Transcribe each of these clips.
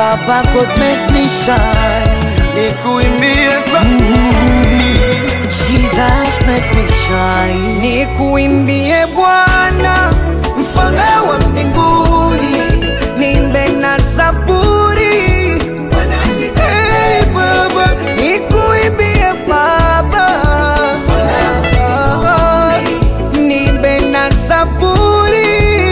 Baba God make me shine. nikuimbie za Jesus make me shine. Nikuimbie Bwana, mfalme wa mbinguni, nimbe na zaburi. Hey, Baba, nikuimbie Baba, nimbe na zaburi.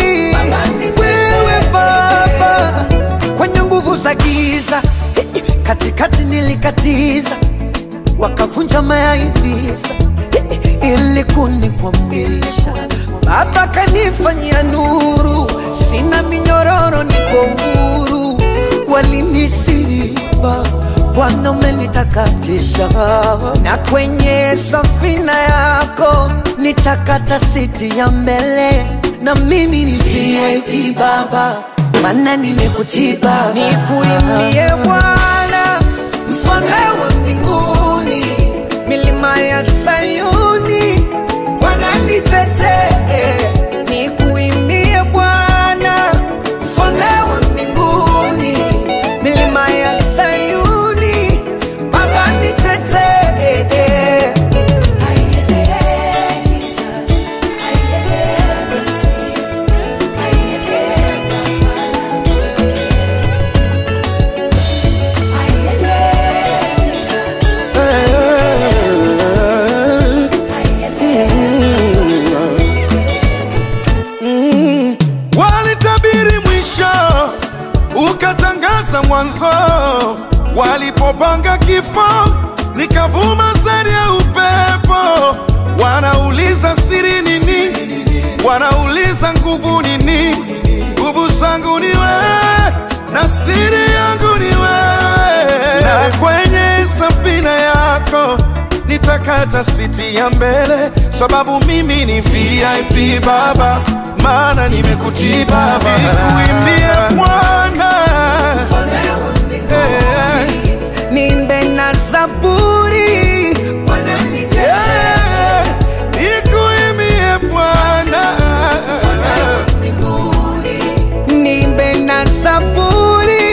Wewe Baba, kwenye nguvu za giza, katikati nilikatiza wakavunja mayaivisa ili kunikwamisha. Baba kanifanyia nuru, sina minyororo, niko huru. Walinisiba, Bwana umenitakatisha, na kwenye safina yako nitakata siti ya mbele, na mimi ni VIP Baba, maana nimekutii Baba, nikuimbie Bwana mfalme wa mbinguni, milima ya Sayuni wananitetee, nikuimbie Bwana, mfalme wa mbinguni, milima ya Sayuni Baba nitetee. walitabiri mwisho, ukatangaza mwanzo. Walipopanga kifo, nikavuma sari ya upepo. Wanauliza siri nini? Wanauliza nguvu nini? Nguvu zangu ni wewe na siri yangu ni wewe, na kwenye safina yako nitakata siti ya mbele, sababu mimi ni VIP Baba, maana nimekutii Baba, nikuimbie Bwana Eh, nimbe na zaburi eh, nikuimbie Bwana nimbe na zaburi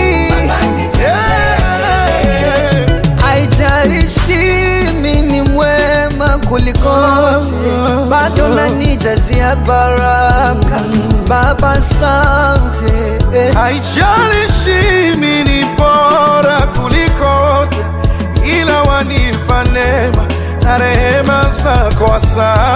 Eh, haijalishi mimi ni mwema kulikote, bado nanijazia baraka Baba, asante eh. haijalishi mimi ni bora kulikote, ila wanipa neema na rehema zako, asante.